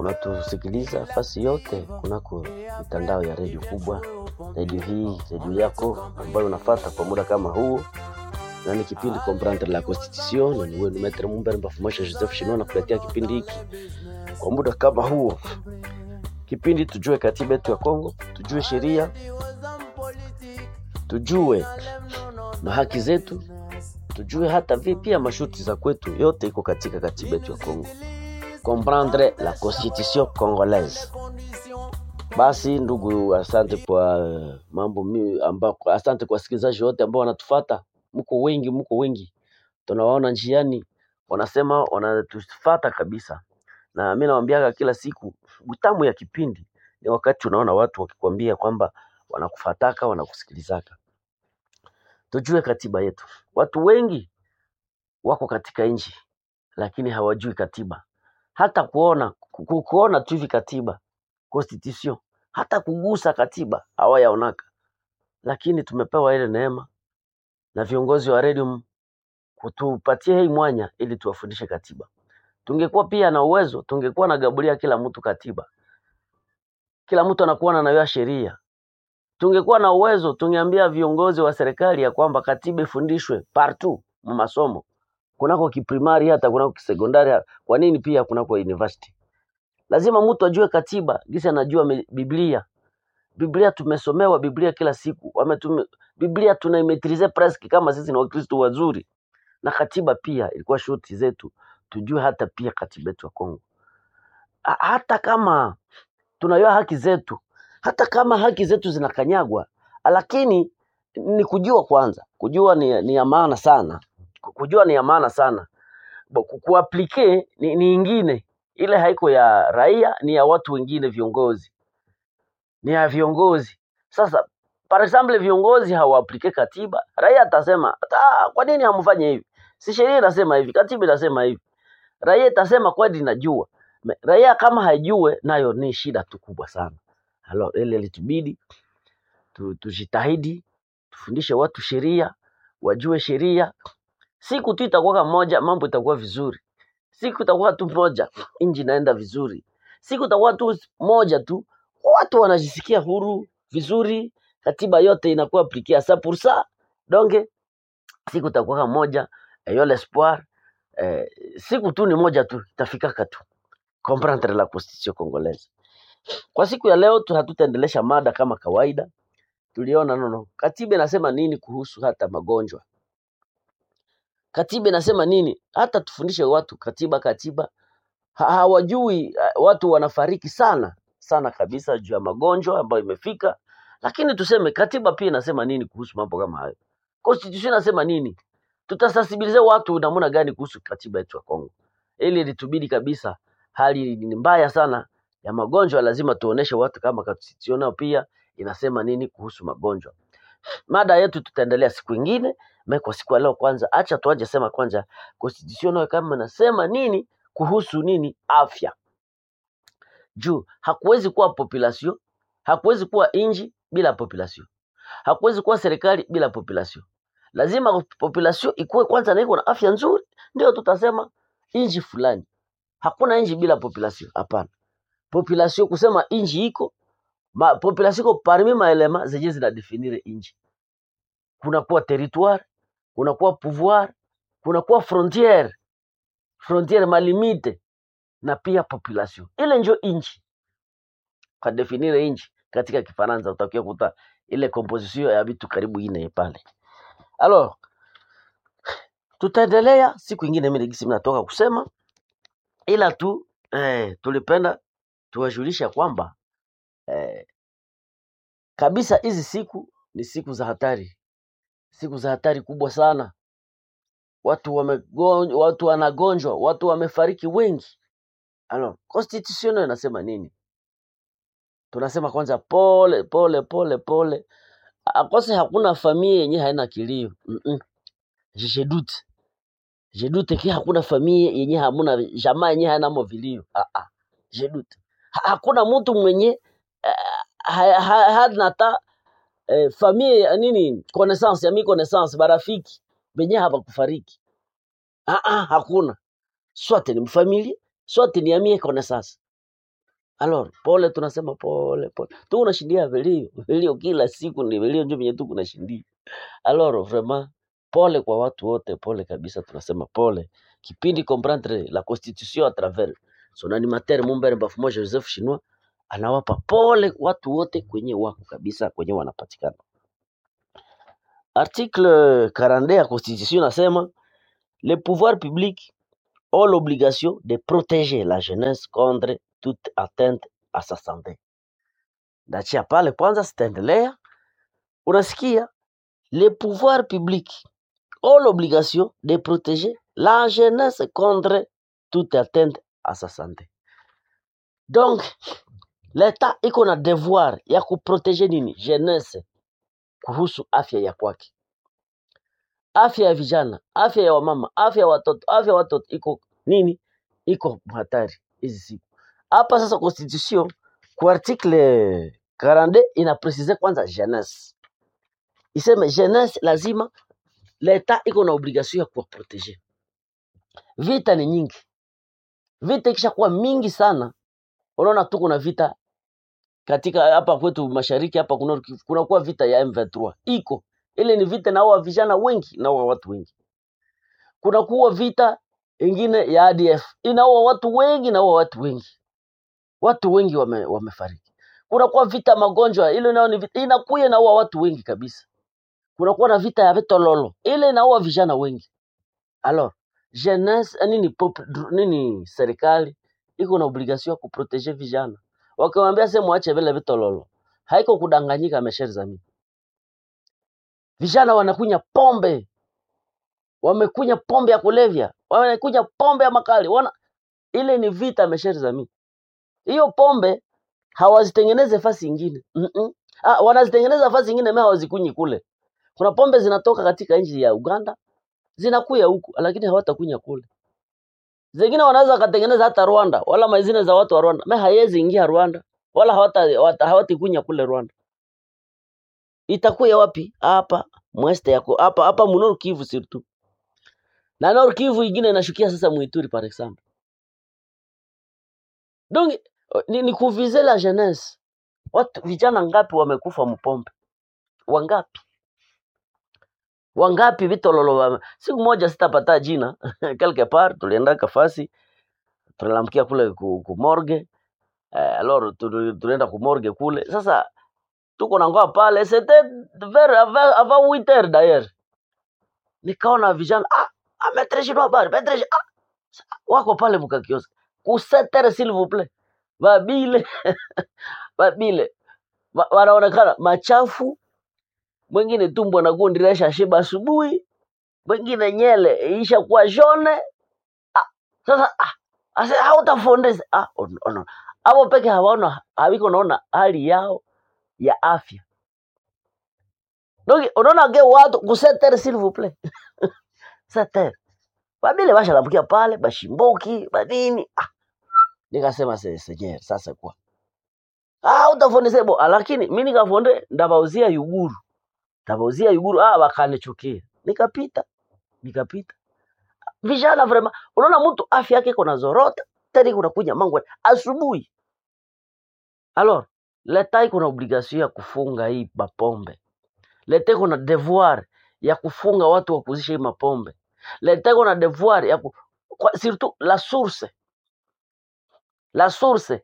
unatusikiliza fasi yote kunako mitandao ya redio kubwa, redio hii, redio yako ambayo unafata kwa muda kama huu, na ni kipindi Comprendre la Constitution, na ni wenu Maitre Mumbere Mbafumasha Joseph Shino na kuletea kipindi hiki kwa muda kama huo, kipindi tujue katiba yetu ya Kongo, tujue sheria, tujue na haki zetu, tujue hata vi pia masharti za kwetu, yote iko katika katiba yetu ya Kongo. Comprendre la constitution congolaise. Basi ndugu, asante kwa uh, mambo mi ambako, asante kwa wasikilizaji wote ambao wanatufata, mko wengi, mko wengi, tunawaona njiani, wanasema wanatufata kabisa, na mi nawambiaga kila siku, utamu ya kipindi ni wakati unaona watu wakikwambia kwamba wanakufataka, wanakusikilizaka. Tujue katiba yetu. Watu wengi wako katika nchi lakini hawajui katiba, hata kuona ku, kuona tu hivi katiba constitution, hata kugusa katiba hawayaonaka, lakini tumepewa ile neema na viongozi wa redio kutupatia hii mwanya ili tuwafundishe katiba. Tungekuwa pia na uwezo, tungekuwa na gabulia kila mtu katiba, kila mtu anakuwa anayua sheria. Tungekuwa na uwezo, tungeambia viongozi wa serikali ya kwamba katiba ifundishwe partout mu masomo kunako kiprimari hata kunako kisekondari. Kwa nini pia kunako university? Lazima mtu ajue katiba gisi anajua me- Biblia. Biblia tumesomewa Biblia kila siku, wametume Biblia tunaimetrize presque kama sisi ni Wakristo wazuri, na katiba pia ilikuwa shuti zetu, tujue hata pia katiba yetu ya Kongo, Ha- hata kama tunajua haki zetu, hata kama haki zetu zinakanyagwa, lakini ni kujua kwanza. Kujua ni, ni ya maana sana, kujua ni ya maana sana Bo- ku- kuaplike ni, ni ingine ile haiko ya raia, ni ya watu wengine, viongozi, ni ya viongozi. Sasa par example, viongozi hawaaplike katiba, raia atasema "Ah, kwa nini hamfanye hivi? Si sheria inasema hivi, katiba inasema hivi. Raia itasema kweli najua. Me- Raia kama haijue, nayo ni shida tu kubwa sana. Halo, ile litubidi tu, tujitahidi tufundishe watu sheria, wajue sheria. Siku tu itakuwa moja, mambo itakuwa vizuri. Siku itakuwa tu moja, nchi inaenda vizuri. Siku itakuwa tu moja tu, watu wanajisikia huru vizuri, katiba yote inakuwa aplikia sa pour ça. Donc siku itakuwa moja, ayo l'espoir eh, siku tu ni moja tu itafikaka tu comprendre la constitution congolaise. Kwa siku ya leo tu hatutaendelesha mada kama kawaida. Tuliona nono, katiba inasema nini kuhusu hata magonjwa Katiba inasema nini? Hata tufundishe watu katiba, katiba ha, hawajui. eh, Watu wanafariki sana sana kabisa juu ya magonjwa ambayo imefika, lakini tuseme katiba pia inasema nini kuhusu mambo kama hayo? Constitution inasema nini? Tutasensibilize watu namna gani kuhusu katiba yetu ya Kongo? Ili litubidi kabisa, hali ni mbaya sana ya magonjwa, lazima tuoneshe watu kama constitution nayo pia inasema nini kuhusu magonjwa. Mada yetu tutaendelea siku ingine. Me kwa siku ya leo kwanza, acha tuaje sema kwanza constitution nayo kama nasema nini kuhusu nini afya. Juu hakuwezi kuwa population, hakuwezi kuwa inji bila population, hakuwezi kuwa serikali bila population. Lazima population ikuwe kwanza na iko na afya nzuri, ndio tutasema inji fulani. Hakuna inji bila population, hapana. Population kusema inji iko ma, population iko parmi maelema zenye zinadefinire inji kunakuwa territoire, kunakuwa pouvoir, kunakuwa frontiere, frontiere malimite na pia population. Ile njo inchi, kwa definire inchi katika Kifaransa utakia kuta ile composition ya vitu karibu ine pale. Alors, tutaendelea siku ingine, mimi gisi natoka kusema, ila tu eh, tulipenda tuwajulisha kwamba eh, kabisa hizi siku ni siku za hatari, siku za hatari kubwa sana. Watu wamegonjwa, watu wanagonjwa, watu wamefariki wengi. Alors, constitution inasema nini? Tunasema kwanza pole pole pole pole, akose hakuna familia yenye haina kilio mm -mm. Je, je doute je doute ki hakuna familia yenye hamuna jamaa yenye haina mo vilio ah -ah. Je doute ha, hakuna mtu mwenye uh, ha, ha, hana hata eh, familia ya nini connaissance ya mi connaissance barafiki benye habakufariki ah -ah, hakuna sote ni mfamilia sote ni amie connaissance Alors pole, tunasema pole pole, tu unashindia vilio vilio, kila siku ni vilio, ndio venye tu kunashindia. Alors vraiment pole kwa watu wote, pole kabisa, tunasema pole. Kipindi comprendre la constitution à travers son animateur Mumbere Bafumoja Joseph Chinois anawapa pole watu wote kwenye wako kabisa, kwenye wanapatikana. Article 42 ya constitution nasema les pouvoirs publics ont l'obligation de protéger la jeunesse contre toute atteinte à sa santé. Ndachia pale kwanza, sitaendelea. Unasikia, les pouvoirs publics ont l'obligation de protéger la jeunesse contre toute atteinte à sa santé. Donc leta iko na devoir ya kuprotege nini jeunesse kuhusu afya ya kwake, afya ya vijana, afya ya wamama, afya ya watoto, afya ya watoto iko nini, iko hatari hizi siku hapa. Sasa constitution kwa article 42 ina precise kwanza jeunesse, iseme jeunesse lazima leta iko na obligation ya kuwaprotege. Vita ni nyingi, vita ikishakuwa mingi sana, unaona tu kuna vita katika hapa kwetu mashariki hapa kuna kunakuwa vita ya M23 iko ile ni vita naua vijana wengi naua watu wengi. Kunakuwa vita ingine ya ADF inaua watu wengi naua watu wengi, watu wengi wame, wamefariki. Kunakuwa vita magonjwa ile nayo ni vita inakuya inaua watu wengi kabisa. Kunakuwa na vita ya vitololo ile inaua vijana wengi. Alors jeunesse eh, nini pop, nini serikali iko na obligation ya kuprotege vijana, wakiwaambia sema mwache vile vitololo, haiko kudanganyika. Mesheri zami vijana wanakunya pombe, wamekunya pombe ya kulevya, wamekunya pombe ya makali, wana ile ni vita. Mesheri zami hiyo pombe hawazitengeneze fasi ingine mm -mm. Ah, wanazitengeneza fasi ingine, mimi hawazikunyi kule. Kuna pombe zinatoka katika nchi ya Uganda zinakuya huku, lakini hawatakunya kule. Zingine wanaweza wakatengeneza hata Rwanda, wala mazine za watu wa Rwanda, mimi haiwezi ingia Rwanda, wala hawata hawata- hawatikunya kule Rwanda. Itakuya wapi? Hapa mweste yako hapa hapa mu Nord Kivu surtout. Na Nord Kivu ingine inashukia sasa Muituri par exemple. Donc ni, ni kuvize la jeunesse. Watu vijana ngapi wamekufa mpombe? Wangapi? Wangapi vitololo wame... Siku moja sitapata jina quelque part tulienda kafasi tunalamkia kule ku, ku morgue eh, alors tu- tulienda ku morgue kule. Sasa tuko na ngoa pale c'était vers avant avant 8 heures d'ailleurs. Nikaona vijana ah, ah maître Chinois bar, maître Chi- ah, wako pale mkakiosk. Ku 7 heures s'il vous plaît. Babile babile Wa- wanaonekana machafu, mwingine tumbo na gundi resha shiba asubuhi, mwingine nyele isha kuwa jone. Ah, sasa ah, ase hautafundisha ah, on- on- hapo peke hawaona hawiko naona hali yao ya afya. Donc unaona ge watu ku 7 heures s'il vous plaît. 7 heures. Babile bashalambukia pale bashimboki badini. Ah, nikasema se senyewe sasa kwa. Ah, utafundisha bo, lakini mimi nikafonde ndabauzia yuguru. Ndabauzia yuguru ah, wakanichukia. Nikapita, nikapita. Vijana vrema, unaona mtu afya yake iko na zorota, tena kuna kunya mangu asubuhi. Alors, leta iko na obligation ya kufunga hii mapombe. Leta iko na devoir ya kufunga watu wa kuzisha hii mapombe. Leta iko na devoir ya ku... kwa, surtout la source, la source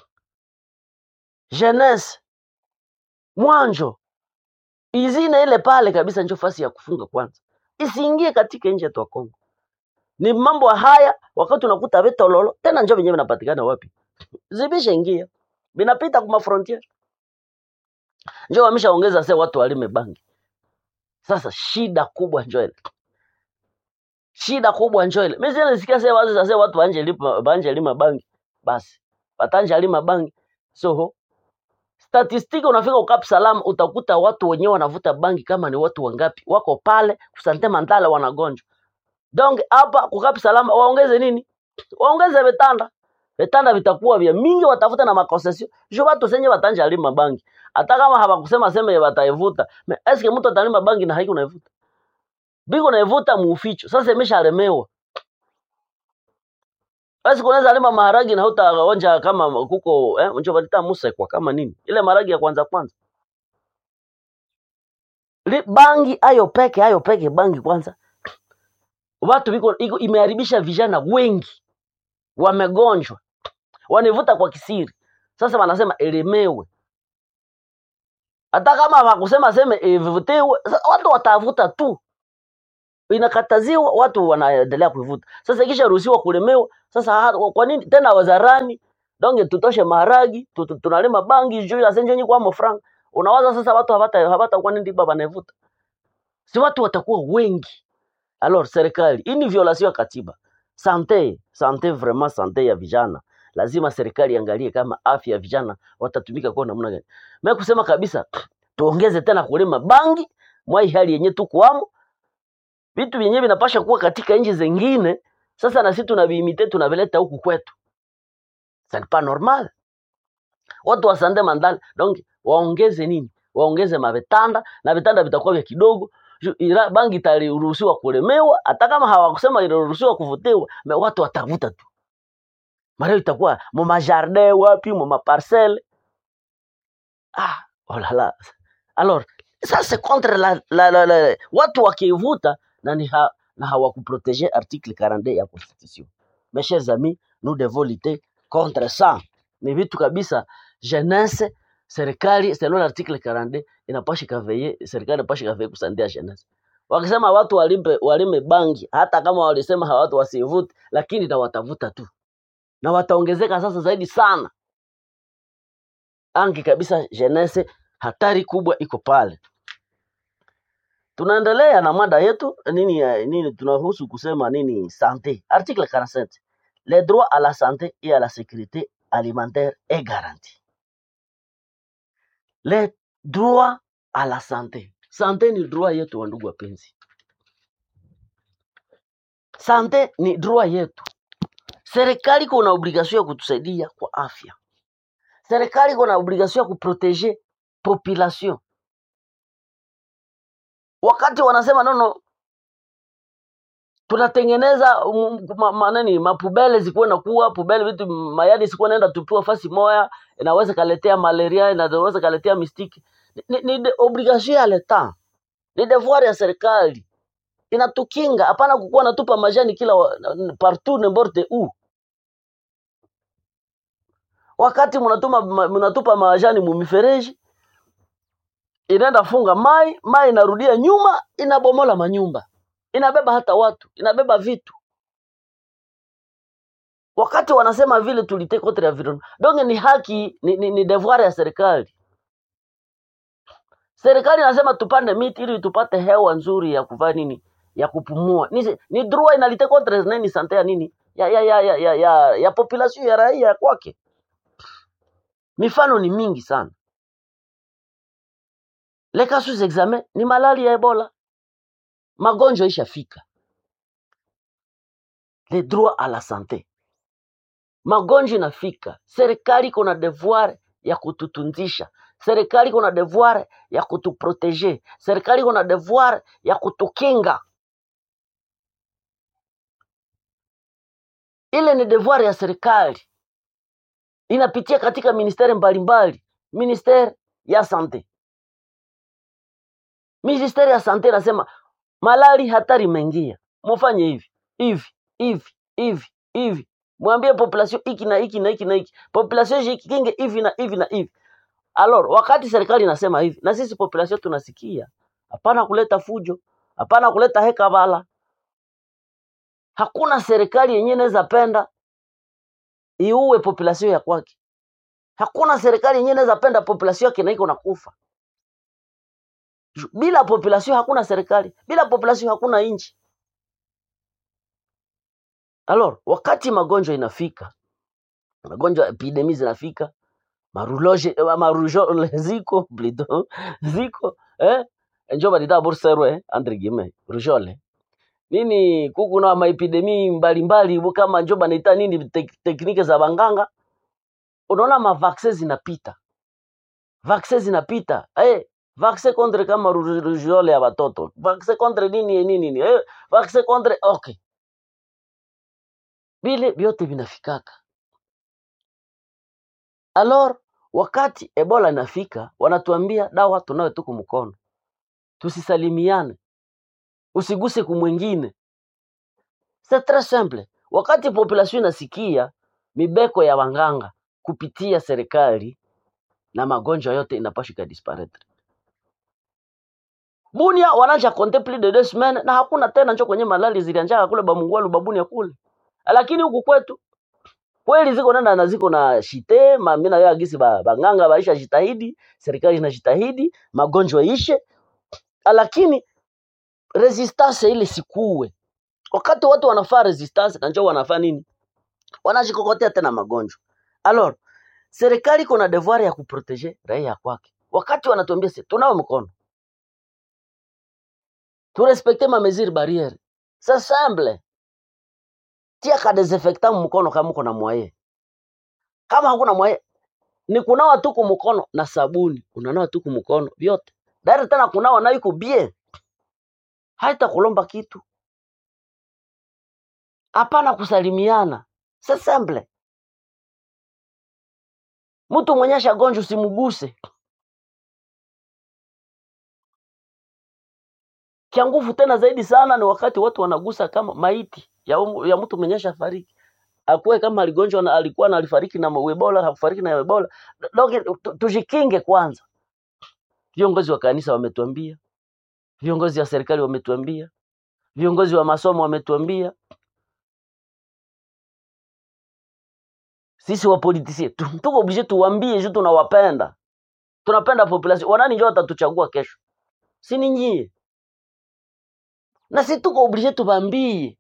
jeunesse mwanjo izine ile pale kabisa, njo fasi ya kufunga kwanza, isiingie katika nchi yetu ya Kongo. Ni mambo haya, wakati unakuta vitololo tena, njo venyewe vinapatikana wapi? Zibisha ingia vinapita kuma frontier, njo wameshaongeza se watu walime bangi. Sasa shida kubwa njo ile, shida kubwa njo ile. Mimi sasa nisikia se watu sasa watu banje lima banje lima bangi, basi batanja lima bangi so statistiki unafika ukap salam utakuta watu wenyewe wanavuta bangi kama ni watu wangapi wako pale kusante mandala wanagonjwa donc hapa kukap salam waongeze nini waongeze vitanda vitanda vitakuwa vya mingi watafuta na makonsesio jo watu senye watanja lima bangi hata kama hawakusema sema wataivuta me eske mtu atalima bangi na haiko naivuta biko naivuta muuficho sasa imeshalemewa basi kunaweza lima maharagi na hutaonja kama kuko eh, unjo balita musekwa kama nini ile maharagi ya kwanza kwanza Li, bangi ayo peke ayo peke bangi kwanza watu biko iko imeharibisha vijana wengi wamegonjwa wanivuta kwa kisiri sasa wanasema elemewe hata kama wakusema seme ivutiwe sa- watu watavuta tu inakataziwa watu wanaendelea kuivuta sasa ikisha ruhusiwa kulemewa sasa ha- kwa nini tena wazarani donge tutoshe maharagi tu- tu- tunalima bangi juu ya senjenyi kwa mofranga unawaza sasa watu hawata hawata kwa nini baba naivuta si watu watakuwa wengi alors serikali hii ni violation ya katiba sante sante vraiment sante ya vijana lazima serikali iangalie kama afya ya vijana watatumika kwa namna gani mimi kusema kabisa tuongeze tena kulima bangi mwai hali yenye tukuamo vitu vyenyewe vinapasha kuwa katika nchi zingine sasa na sisi tunaviimite tunavileta huku kwetu ça n'est pas normal watu wa sande mandala donc waongeze nini waongeze mavitanda na vitanda vitakuwa vya kidogo Ju- ila bangi itaruhusiwa kulemewa hata kama hawakusema iliruhusiwa kuvutiwa me watu watavuta tu mareo itakuwa mu majardin wapi mu maparcelle ah oh là là alors ça c'est contre la, la, la, la watu wakivuta na ni ha, na hawakuprotege article 42 ya constitution mes chers amis nous devons lutter contre ça ni vitu kabisa jeunesse serikali selon l'article 42 inapasha kaveye serikali inapasha kaveye kusandia jeunesse wakisema watu walimpe walime bangi hata kama walisema hawa watu wasivute lakini na watavuta tu na wataongezeka sasa zaidi sana angi kabisa jeunesse hatari kubwa iko pale tunaendelea na mada yetu nini ya- nini tunahusu kusema nini sante article 47 les droits à la santé et à la sécurité alimentaire est garanti les droits à la santé sante ni droit yetu wa ndugu wapenzi sante ni droit yetu serikali kuna obligation ya kutusaidia kwa afya serikali kuna obligation ya kuprotege population wakati wanasema nono tunatengeneza um, ma, ma, nani mapubele zikuwe na kuwa pubele vitu mayadi sikuwa naenda tupiwa fasi moya inaweza kaletea malaria inaweza kaletea mistiki ni, ni, ni de- obligation ya leta ni devoir ya serikali inatukinga hapana kukuwa natupa majani kila wa- n- partout n'importe où wakati mnatuma ma- mnatupa majani mumifereji inaenda funga mai mai inarudia nyuma inabomola manyumba inabeba hata watu inabeba vitu wakati wanasema vile tulite contre environnement donc ni haki ni, ni, ni devoir ya serikali serikali inasema tupande miti ili tupate hewa nzuri ya kuvaa nini ya kupumua ni, ni droit inalite contre nini sante ya nini ya ya ya ya ya, ya, ya population ya raia kwake mifano ni mingi sana les cas sous examen ni malali ya ebola magonjwa ishafika le droit à la santé magonjwa inafika serikali iko na devoir ya kututunzisha serikali iko na devoir ya kutuprotege serikali iko na devoir ya kutukinga ile ni devoir ya serikali inapitia katika ministeri mbalimbali ministeri ya sante ministeri ya sante inasema malali hatari imeingia mufanye hivi hivi hivi hivi hivi mwambie population hiki na hiki na hiki na hiki population jikinge hivi na hivi na hivi alors wakati serikali inasema hivi na sisi population tunasikia hapana kuleta fujo hapana kuleta hekabala hakuna serikali yenyewe inaweza penda iue population ya kwake hakuna serikali yenyewe inaweza penda population yake na iko nakufa Ju- bila population hakuna serikali bila population hakuna nchi alors wakati magonjwa inafika magonjwa epidemi zinafika maruloje eh, marujole ziko plutôt ziko eh njo balita burserwe eh, entre guillemets rujole nini kuku na maepidemi mbalimbali bu kama njo banaita nini tek, teknike za banganga unaona mavaksin zinapita vaksin zinapita eh vaksin contre kama ru- rujole ya watoto vaksin contre nini nini nini eh vaksin contre okay vile vyote vinafikaka alor wakati ebola inafika wanatuambia dawa tunayo tuku mkono tusisalimiane usiguse kumwengine c'est très simple wakati population inasikia mibeko ya wanganga kupitia serikali na magonjwa yote inapaswa ikadisparaitre bunia wananja konte plus de deux semaines na hakuna tena njo kwenye malali zilianjaka kule bamungwalu babunia kule lakini huku kwetu kweli ziko nenda na ziko na shite mami na yeye agisi ba, banganga baisha jitahidi serikali inajitahidi magonjwa ishe lakini resistance ile sikuwe wakati watu wanafaa resistance na njoo wanafaa nini wanajikokotea tena magonjwa alors serikali iko na devoir ya kuprotege raia kwake wakati wanatuambia si tunao mkono turespekte ma mesure barriere c'est simple tia ka desinfectant mkono kama uko na mwaye kama hakuna mwaye ni kunawa tu kumkono na sabuni unanawa tu kumkono vyote dari tena kunawa nayo iko bien haita kulomba kitu hapana kusalimiana c'est simple mtu mwenye shagonjwa usimguse kia nguvu tena zaidi sana ni wakati watu wanagusa kama maiti ya, umu- ya mtu mwenye shafariki akuwe kama aligonjwa na alikuwa na alifariki na ebola hakufariki na ebola donc tu- tujikinge kwanza viongozi wa kanisa wametuambia viongozi wa serikali wametuambia viongozi wa masomo wametuambia sisi wapolitisie tu- tuko oblige tuwambie juu tunawapenda tunapenda population wanani njo watatuchagua kesho si ni nyie na si tuko oblige tubambie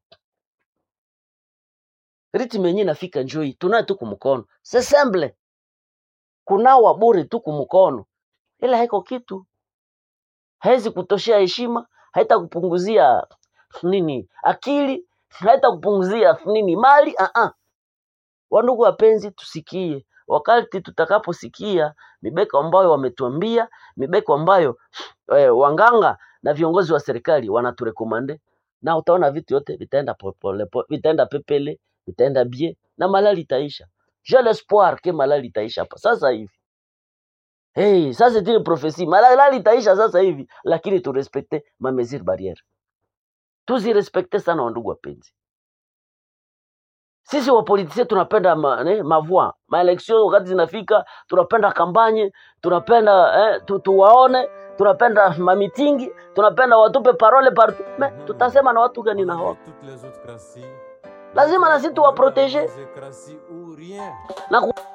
ritme yenyewe inafika njoi tunaye tu kumkono c'est simple kunawa bure tu kumkono ila haiko kitu haizi kutoshea heshima haita kupunguzia nini akili haita kupunguzia nini mali uh -uh. wandugu wapenzi tusikie wakati tutakaposikia mibeko ambayo wametuambia mibeko ambayo eh, wanganga na viongozi wa serikali wanaturekomande na utaona vitu yote vitaenda popole, po- vitaenda pepele vitaenda bie na malali itaisha j'ai l'espoir ke malali itaisha hapa sasa hivi hey, ça c'est une prophétie malali itaisha sasa hivi lakini turespekte ma mesure barriere tuzirespekte sana wandugu wapenzi sisi wapolitisie tunapenda ma, ne, mavua maeleksio wakati zinafika tunapenda kampanye tunapenda eh, tu, tuwaone tunapenda mamitingi tunapenda watupe parole partout me tutasema na watu gani na hawako toutes les autres crassies. lazima na sisi tuwaprotege C'est crassi ou rien. na ku-